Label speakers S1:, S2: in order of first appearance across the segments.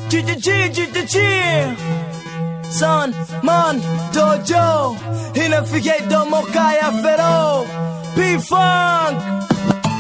S1: Son, man, dojo inafikia domo kaya fero P-Funk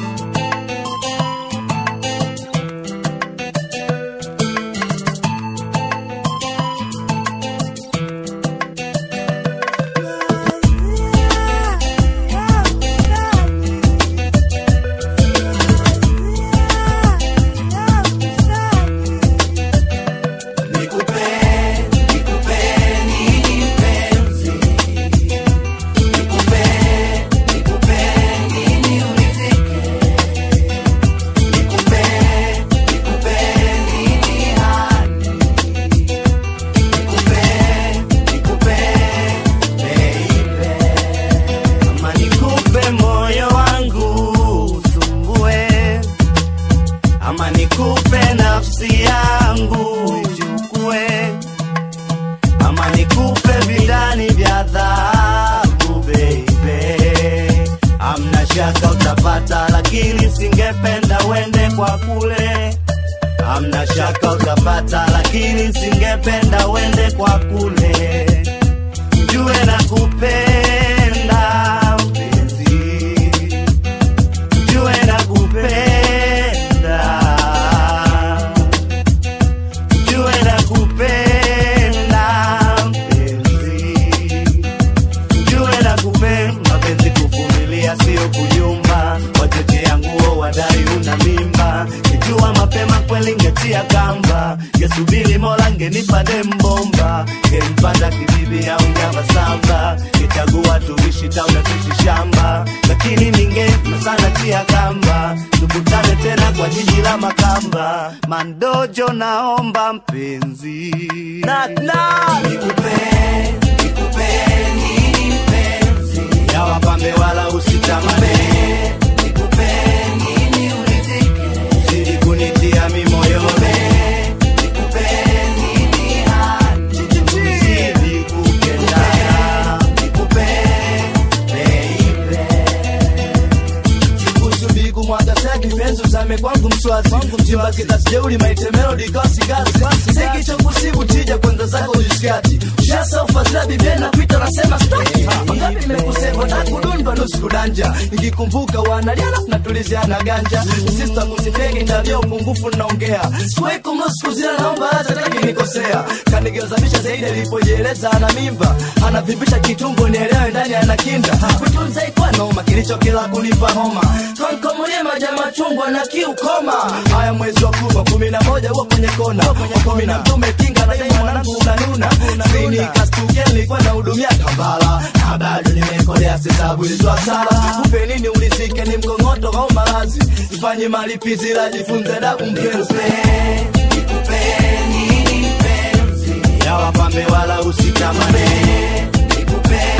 S2: Ama nikupe moyo wangu usumbue, ama nikupe nafsi yangu ichukue, ama nikupe vidani vya dhahabu baby. Amna shaka utapata, lakini singependa uende kwa kule. Amna shaka utapata, lakini singependa uende kwa kule jue na kupenda mpenzi, jue na kupenda, jue na kupenda mpenzi, jue na kupenda mapenzi, kuvumilia sio kujumba, wachochea nguo wadai una mimba, kijua mapema kweli ngetia kamba, ngesubiri mola ngenipa dembomba, ngempanda kibibi au nyama samba, nichagua tuishi tauna tuishi shamba, lakini ninge sana tia kamba, tukutane tena kwa jiji la Makamba, mandojo naomba mpenzi
S1: Knock knock
S2: nikupe nikupe nini mpenzi ya wapambe wala usitamane nikupe nini ulizike zidi kunitia mimoyoni nikupe nini hadi zidi kupendana nikupe baby
S1: Kusudi kumwaga saki penzi usame kwangu mswazi Mjimba kitasi jeuli maite melody kasi kasi Siki chokusibu tija kwenda zako ujiskati Ushasa ufazila bibia na kuita nasema staki Wangapi nimekusema na kudundwa nusu kudanja Nikikumbuka wanaliana natuliziana ganja Sista kusifegi ndavyo upungufu naongea Sikuwahi kumruhusu kuzila naomba hata taki nikosea Kanigeuzanisha zaidi alipojieleza ana mimba Anavimbisha kitumbo nielewe ndani ana kinda Kutunza ikwa noma kilicho kila kunipa homa Kankomulie maja machungwa na kiukoma Haya mwezi wa kuma kumi na moja huwa kwenye kona kumi na mtume kinga na dai mwanangu unanuna Sini kastuke nilikuwa na hudumia kambala Na bado nimekolea sisabu ilizwa sala Kupe nini ulizike ni mkongoto au malazi Ifanye malipizi la jifunze dabu mpenzi
S2: nikupe nini mpenzi ya wapambe wala usitamane nikupe